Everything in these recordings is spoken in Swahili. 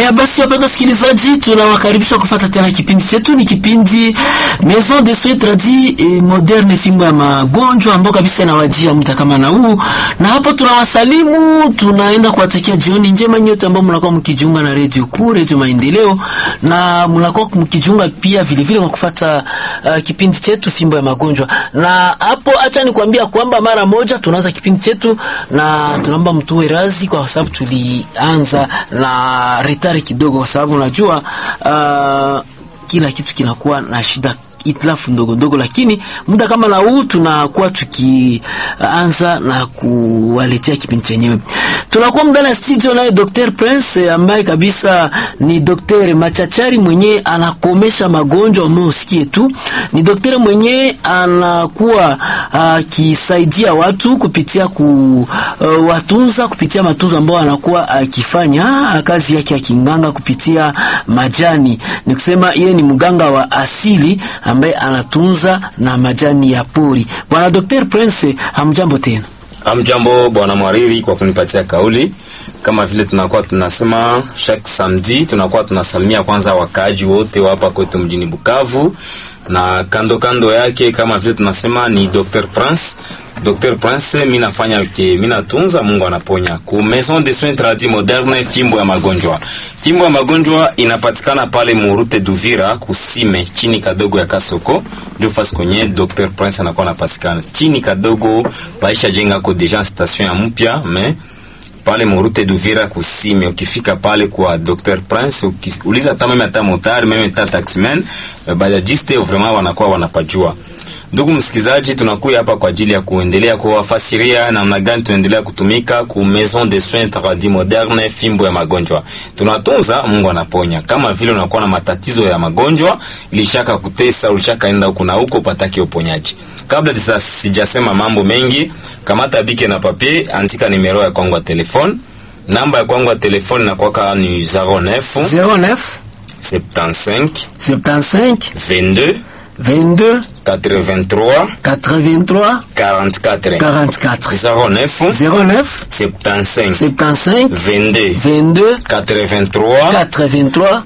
Haya basi, wapenda wasikilizaji, tunawakaribisha kufuata tena kipindi chetu. Ni kipindi Maison de Soins Tradis et Moderne, fimbo ya magonjwa ambao kabisa inawajia muda kama na huu, na hapo tunawasalimu, tunaenda kuwatakia jioni njema nyote ambao mnakuwa mkijiunga na Radio Kuu, Radio Maendeleo, na mnakuwa mkijiunga pia vile vile kwa kufuata uh, kipindi chetu fimbo ya magonjwa. Na hapo acha nikwambia kwamba mara moja tunaanza kipindi chetu, na tunaomba mtuwe razi kwa sababu tulianza na retari kidogo, kwa sababu unajua uh, kila kitu kinakuwa na shida itilafu ndogo ndogo, lakini muda kama na huu tunakuwa tukianza na kuwaletea kipindi chenyewe. Tunakuwa ndani ya studio naye Dr. Prince ambaye kabisa ni daktari machachari mwenye anakomesha magonjwa ambayo usikie tu. Ni daktari mwenye anakuwa akisaidia uh, watu kupitia ku uh, watunza kupitia matunzo ambayo anakuwa akifanya uh, kazi yake ya kinganga kupitia majani. Ni kusema yeye ni mganga wa asili ambaye anatunza na majani ya pori. Bwana Dr. Prince, hamjambo tena. Hamjambo bwana mwariri kwa kunipatia kauli. Kama vile tunakuwa tunasema chaque samedi, tunakuwa tunasalimia kwanza wakaaji wote wa hapa kwetu mjini Bukavu, na kando kando yake kama vile tunasema ni Dr. Prince. Dr. Prince, mimi nafanya ke mimi natunza, Mungu anaponya. Ku Maison de Soins Tradis Moderne, fimbo ya magonjwa. Fimbo ya magonjwa inapatikana pale Murute Duvira, kusime chini kadogo ya Kasoko. Ndio fasi kwenye Dr. Prince anakuwa anapatikana. Chini kadogo paisha jenga ko deja station ya mpya, mais pale Murute Duvira kusime, ukifika pale kwa Dr. Prince ukiuliza hata meme hata motari meme hata taximan bajajiste vraiment wanakuwa wanapajua. Ndugu msikizaji, tunakuja hapa kwa ajili ya kuendelea kuwafasiria namna gani tunaendelea kutumika ku Maison de Soins Tradis Moderne, fimbo ya magonjwa. Tunatunza, Mungu anaponya. Kama vile unakuwa na matatizo ya magonjwa, ilishaka kutesa, ulishakaenda huko na huko pataki uponyaji. Kabla sasa sijasema mambo mengi, kamata bike na papier, andika nimero ya kwangu ya telefone. Namba ya kwangu ya telefone na kwaka ni 09 09 75 75 22 22 83 83 44 44 09 09 75 75 22 22 83 83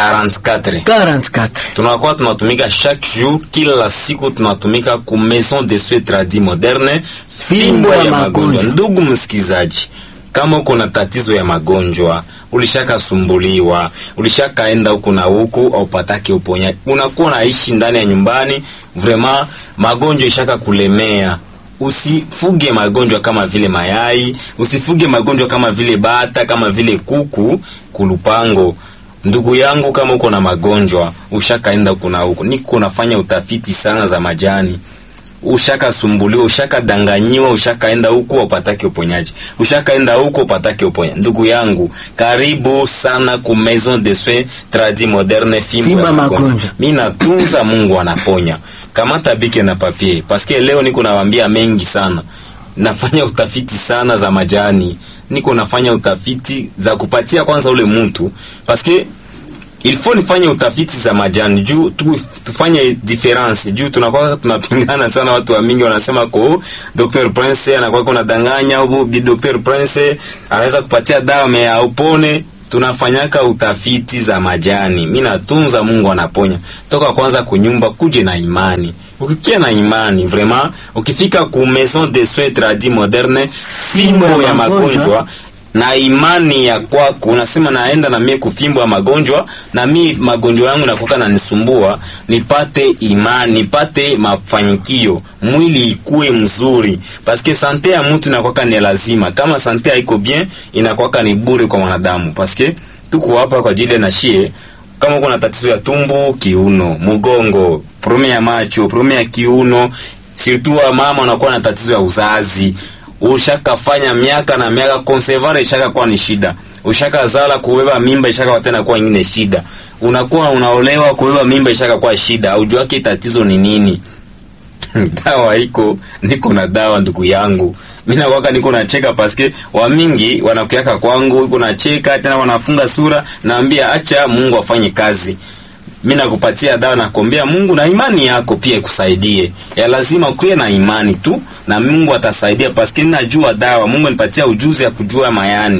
44 44 tunakuwa tunatumika chaque jour, kila siku tunatumika ku Maison de Soins Tradis Moderne, fimbo ya magonjwa. Ndugu msikizaji, kama uko na tatizo ya magonjwa, ulishakasumbuliwa, ulishakaenda huku na huku, au pataki uponyaji, unakuwa naishi ndani ya nyumbani, vraiment magonjwa ishaka kulemea Usifuge magonjwa kama vile mayai, usifuge magonjwa kama vile bata, kama vile kuku kulupango. Ndugu yangu, kama uko na magonjwa ushakaenda huko na huko, niko nafanya utafiti sana za majani, ushakasumbuliwa, ushakadanganyiwa, ushakaenda huko upatake uponyaji, ushakaenda huko upatake uponyaji. Ndugu yangu, karibu sana ku Maison de Soins Tradis Moderne, fimbo ya magonjwa. Mimi natunza, Mungu anaponya. Kamata bike na papier, paske leo niko nawaambia mengi sana. Nafanya utafiti sana za majani niko nafanya utafiti za kupatia kwanza ule mtu paske il faut nifanye utafiti za majani juu tu, tufanye difference juu tunakuwa tunapingana sana. Watu wa mingi wanasema ko Dr. Prince anakuwa kuna danganya au bi Dr. Prince anaweza kupatia dawa me upone. Tunafanyaka utafiti za majani, mimi natunza, Mungu anaponya. Toka kwanza kunyumba kuje na imani Ukikia na imani vraiment, ukifika ku Maison de Soins Tradis Moderne, fimbo ya magonjwa na imani ya kwako, unasema naenda na mie kufimbo ya magonjwa, na mi magonjwa yangu nakuka na nisumbua, nipate imani, nipate mafanikio, mwili ikue mzuri, paske sante ya mtu inakwaka ni lazima. Kama sante haiko bien, inakwaka ni bure kwa mwanadamu, paske tuko hapa kwa ajili na shie kama uko na tatizo ya tumbo, kiuno, mgongo, probleme ya macho, probleme ya kiuno, surtout wa mama unakuwa na tatizo ya uzazi, ushakafanya miaka na miaka, conservare ishaka kuwa ni shida, ushaka zala kubeba mimba ishaka tena kuwa nyingine shida, unakuwa unaolewa kubeba mimba ishaka kuwa shida, aujua yake tatizo ni nini? dawa iko, niko na dawa ndugu yangu mimi nakwaka niko nacheka paske wa mingi wanakuyaka kwangu, iko nacheka tena wanafunga sura, naambia acha Mungu afanye kazi. Mimi nakupatia dawa, nakwambia Mungu na imani yako pia ikusaidie. Ya lazima ukuwe na imani tu na Mungu atasaidia, paske ninajua dawa. Mungu anipatia ujuzi ya kujua mayani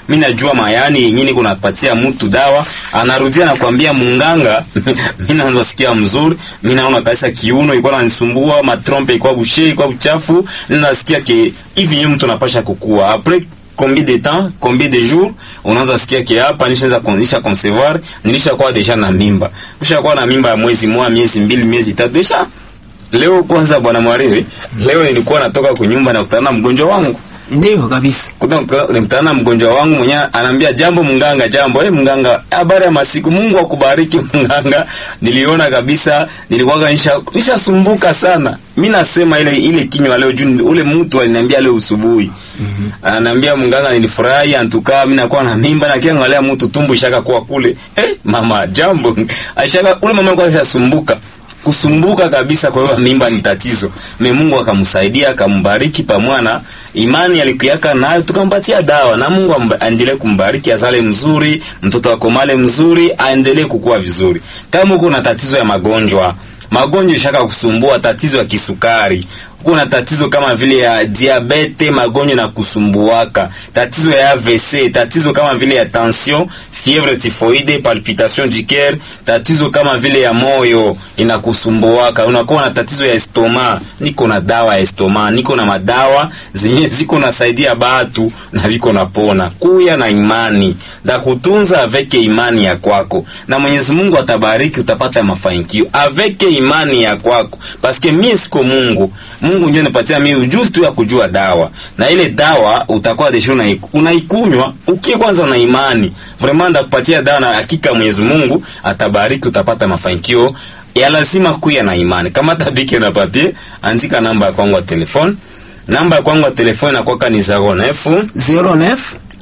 mimi najua mayani yenyewe niko napatia mtu dawa anarudia nakwambia munganga mimi naanza sikia mzuri mimi naona kabisa kiuno ilikuwa inanisumbua matrompe ilikuwa bushe ilikuwa uchafu nasikia ke hivi yeye mtu anapasha kukua après combien de temps combien de jours unaanza sikia ke hapa nishaanza kuanzisha concevoir nilishakuwa deja na mimba ushakuwa na mimba ya mwezi mmoja miezi mbili miezi tatu deja leo kwanza bwana Mwariwe leo nilikuwa natoka kunyumba na kutana na mgonjwa wangu Ndio kabisa. nikutana na mgonjwa wangu mwenyewe anaambia jambo mnganga jambo eh mnganga habari ya masiku Mungu akubariki mnganga niliona kabisa nilikuwa nisha nishasumbuka sana mimi nasema ile ile kinywa leo juu ule mtu aliniambia leo usubuhi mm -hmm. ananiambia mnganga nilifurahi antukaa mimi nakuwa na mimba na kiangalia mtu tumbo ishaka kuwa kule eh mama jambo aishaka ule mama alikuwa ashasumbuka kusumbuka kabisa kwa hiyo mimba ni tatizo. Me Mungu akamsaidia akambariki pamwana imani alikuyaka nayo tukampatia dawa na Mungu aendelee kumbariki azale mzuri, mtoto akomale mzuri, aendelee kukua vizuri. Kama uko na tatizo ya magonjwa, magonjwa ishaka kusumbua, tatizo ya kisukari, kuna tatizo kama vile ya diabete, magonjwa na kusumbuaka, tatizo ya AVC, tatizo kama vile ya tension, fièvre typhoide, palpitation du cœur, tatizo kama vile ya moyo inakusumbuaka, unakuwa na tatizo ya estoma, niko na dawa ya estoma, niko na madawa zenye ziko nasaidia batu na viko napona. Kuya na imani da kutunza aveke imani ya kwako, na Mwenyezi Mungu atabariki, utapata mafanikio aveke imani ya kwako, paske mie siko Mungu. Mungu ndio anipatia mimi ujuzi tu ya kujua dawa, na ile dawa utakuwa desho na unaikunywa ukie kwanza na imani vraiment, ndakupatia dawa na hakika Mwenyezi Mungu atabariki, utapata mafanikio ya lazima kuya na imani. Kama tabiki na papier, andika namba ya kwangu ya telefone. Namba ya kwangu ya telefone inakuwa ni 09 09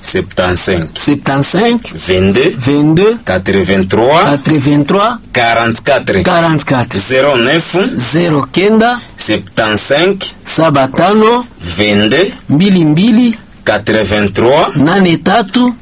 75 75 22 22 83 83 44 44 09 09 75 saba tano 22 mbili mbili 83 nane tatu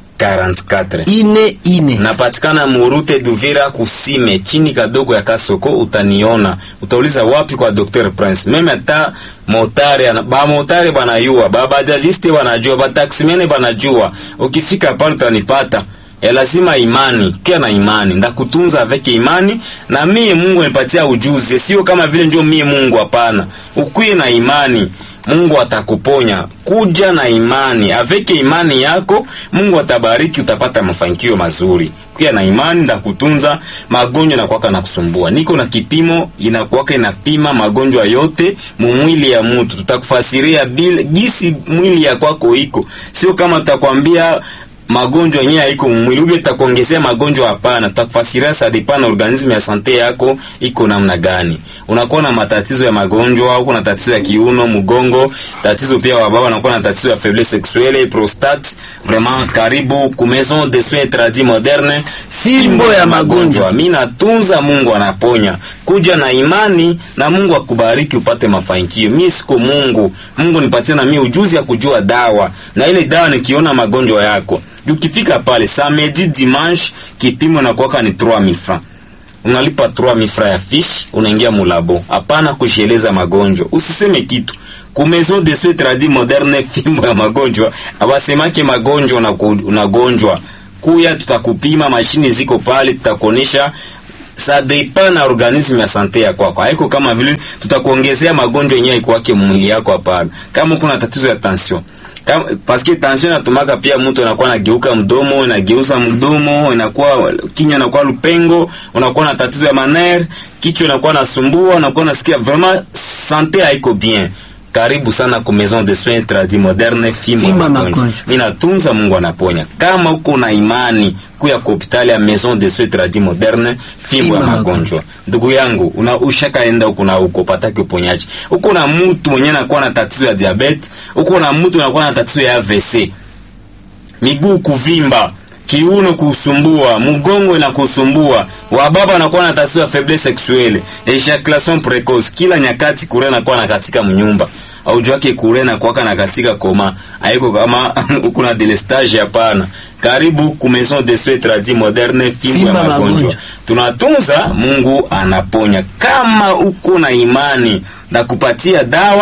44 ine ine. napatikana murute Duvira kusime chini kadogo ya Kasoko, utaniona. Utauliza wapi kwa Dr Prince. Meme hata motari ana- ba motari banayua, ba bajajiste banajua, ba taksimene banajua. Ukifika pale utanipata. Ya lazima imani, kia na imani, ndakutunza aveke imani na mie Mungu anipatia ujuzi, sio kama vile ndio mie Mungu, hapana. Ukwie na imani Mungu atakuponya. Kuja na imani, aveke imani yako, Mungu atabariki, utapata mafanikio mazuri. Kuja na imani, ndakutunza magonjwa na kwaka na kusumbua. Niko na kipimo inakuwaka inapima magonjwa yote mumwili ya mtu, tutakufasiria bila gisi mwili ya kwako iko, sio kama tutakwambia magonjwa yenyewe haiko mwili ule takuongezea magonjwa hapana. Tutakufasiria sa depana organisme ya sante yako iko namna gani. Unakuwa na matatizo ya magonjwa, uko na tatizo ya kiuno, mgongo, tatizo pia wa baba wanakuwa na tatizo ya faiblesse sexuelle, prostate. Vraiment karibu ku maison de soins tradis moderne, Fimbo ya magonjwa. Mimi natunza, Mungu anaponya. Kuja na imani na Mungu akubariki upate mafanikio. Mimi siko Mungu. Mungu nipatie na mimi ujuzi ya kujua dawa. Na ile dawa nikiona magonjwa yako. Ukifika pale samedi dimanche kipimo na kwaka ni 3000 francs. Unalipa 3000 francs ya fiche, unaingia mulabo. Hapana kusheleza magonjwa. Usiseme kitu. Ku maison de soins tradis moderne fimbo ya magonjwa. Abasemake magonjwa unagonjwa. Kuya tutakupima, mashini ziko pale, tutakuonesha sa depend na organisme ya sante ya kwako. Haiko kama vile tutakuongezea magonjwa yenyewe ikwake mwili yako, hapana. Kama kuna tatizo ya tension kama paske tension inatumaka pia mtu anakuwa anageuka mdomo, inageuza mdomo, inakuwa kinywa inakuwa lupengo, unakuwa na tatizo ya maner, kichwa inakuwa nasumbua, unakuwa nasikia vraiment sante haiko bien. Karibu sana ku maison de soins tradis moderne fimbo ya Fimbo ya magonjwa. magonjwa. Ninatunza, Mungu anaponya. Kama uko na imani kuya ku hospitali ya maison de soins tradis moderne fimbo ya Fimbo ya magonjwa. Ndugu yangu, una ushakaenda huko na huko pataki uponyaji. Uko na mtu mwenye anakuwa na tatizo ya diabetes, uko na mtu anakuwa na tatizo ya AVC. Miguu kuvimba, kiuno kusumbua, mgongo inakusumbua, wababa wanakuwa na tatizo ya faiblesse sexuelle, ejaculation precoce, kila nyakati kure anakuwa na katika mnyumba au wake kure na kwaka na katika koma haiko kama uko na delestage hapana. Karibu ku maison de soins tradis moderne fimbo ya Fimbo ya magonjwa. magonjwa. Tunatunza, Mungu anaponya. Kama uko na imani na kupatia dawa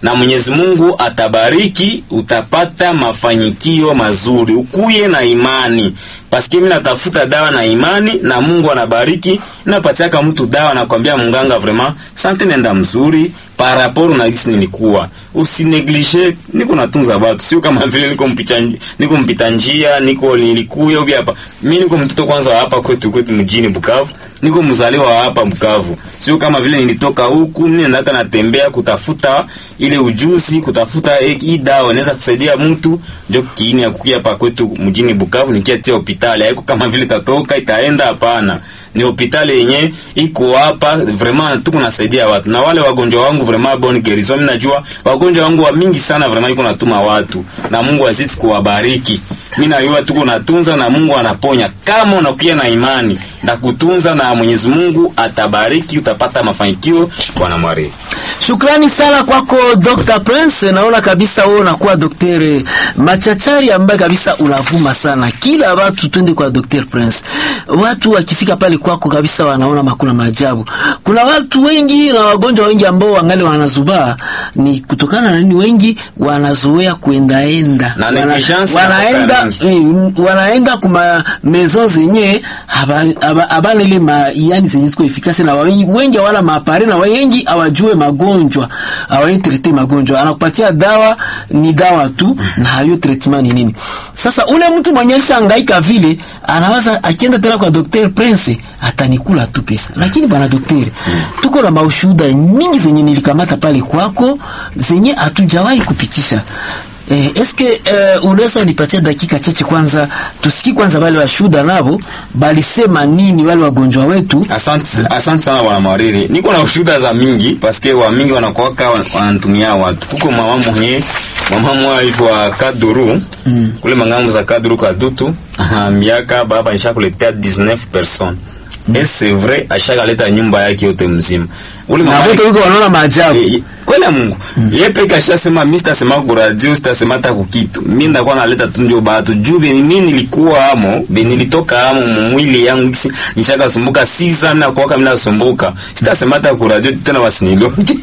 na Mwenyezi Mungu atabariki, utapata mafanikio mazuri. Ukuye na imani, paske mimi natafuta dawa na imani, na Mungu anabariki. Napatiaka mtu dawa, nakwambia munganga, vraiment sante, nenda mzuri par rapport na gisi nilikuwa usineglige niko natunza watu, sio kama vile niko mpita niko mpita njia, niko nilikuya ubi hapa. Mimi niko mtoto kwanza wa hapa kwetu kwetu mjini Bukavu, niko mzaliwa wa hapa Bukavu, sio kama vile nilitoka huku. Mimi nataka natembea kutafuta ile ujuzi, kutafuta hii dawa inaweza kusaidia mtu, ndio kiini ya kukia hapa kwetu mjini Bukavu, nikiatia hospitali. Haiko kama vile tatoka itaenda, hapana ni hospitali yenye iko hapa vraiment, tuko nasaidia watu na wale wagonjwa wangu vraiment bon guérison. Mimi najua wagonjwa wangu wa mingi sana vraiment, iko natuma watu na Mungu azidi kuwabariki. Mimi najua tuko natunza na Mungu anaponya, kama unakuwa na imani na kutunza, na Mwenyezi Mungu atabariki, utapata mafanikio. Bwana Mwari, Shukrani sana kwako Dr. Prince. Naona kabisa wewe unakuwa daktari machachari ambaye kabisa unavuma sana. Kila watu twende kwa Dr. Prince. Watu wakifika pale kwako kabisa wanaona makuna maajabu. Kuna watu wengi na wagonjwa wengi ambao wangali wanazubaa ni kutokana na nini? Wengi wanazoea kuendaenda. Na Wana, negligence wanaenda inatoka eh, wanaenda kuma maison zenye haba- haba- habana ile ma yani zenye ziko efikasi na wengi wengi hawana maapare na wengi hawajue magonjwa hawai trete magonjwa, anakupatia dawa ni dawa tu na hayo treatment ni nini. Sasa ule mtu mwenye alishangaika vile anawaza akienda tena kwa Dr. Prince atanikula tu pesa, lakini bwana daktari, tuko na maushuhuda mingi zenye nilikamata pale kwako zenye hatujawahi kupitisha. Eh, eske eh, unaweza nipatia dakika chache kwanza tusikie kwanza wale washuhuda nabo balisema nini wale wagonjwa wetu. asante asante sana bwana Mwariri, niko na ushuhuda za mingi paske wa mingi wanakuwaka wanatumia watu. Kuko mama mwenye mama mwa hivyo wa Kaduru kule mangambo za Kaduru Kadutu miaka baba nishakuletea 19 personnes et c'est vrai ashakaleta nyumba yake yote mzima ule Na mama wote wiko wanaona maajabu. Eh, kweli ya Mungu yeye peke ashasema, mimi sitasema ku radio, sitasema hata ku kitu. Mimi ndakuwa naleta tu ndio batu juu beni mimi nilikuwa amo, beni nilitoka amo mwili yangu kisi nishaka sumbuka sisa na kwa kama nasumbuka. Sitasema hata ku radio tena wasiniloge.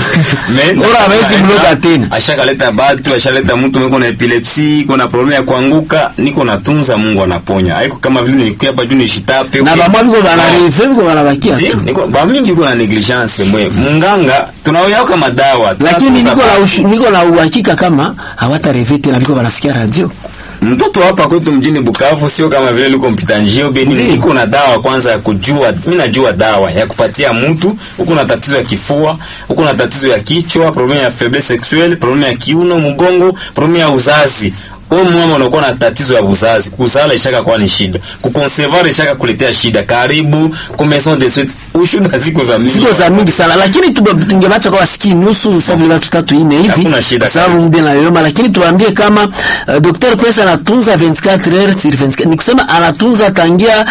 Mais Ora hawezi mloga tena. Ashakaleta batu, ashaleta mtu mko na epilepsi, kuna problem ya kuanguka, niko natunza, Mungu anaponya. Haiko kama vile nilikuwa hapa juu nishitape. Na bamwa biko banareve biko banabakia Zi, tu. niko ba mingi niko na negligence mwe. Munganga tunaoyao kama dawa. Lakini tunatunza niko na batu. ushu- niko na uhakika kama hawatareve tena biko banasikia radio. mtoto hapa kwetu mjini Bukavu sio kama vile liko mpita njio beni, Ndio. niko na dawa kwanza ya kujua. Mimi najua dawa ya kupatia mtu huko na tatizo ya kifua, huko na tatizo ya kichwa, problem ya faiblesse sexuelle, problem ya kiuno, mgongo, problem ya uzazi. Wewe mama unakuwa na tatizo ya uzazi, kuzala ishaka kwa ni shida, kuconcevoir ishaka kuletea shida. Karibu kwa maison de suite, ushuda ziko za mingi. Siko za mingi sana lakini tu- tungebacha kwa wasikie nusu sababu vile watu tatu ine hivi. Hakuna shida Kwa sababu muda na yoma lakini tuambie kama uh, Dr. Prince anatunza 24 heures sur 24. Ni kusema anatunza tangia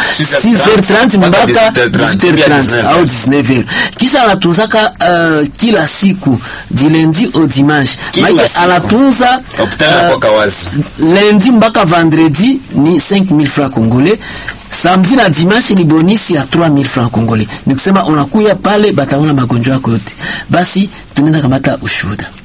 6h30 mpaka 18h30 au 19h. Kisha anatunzaka uh, kila siku du lundi au dimanche. Kila Maana siku. anatunza Hospitali uh, kwa kawazi. lundi mpaka vendredi ni 5000 francs congolais samedi na dimanche ni bonisi ya 3000 francs congolais ni kusema unakuya pale bataona magonjwa yako yote basi tunaenda kamata ushuhuda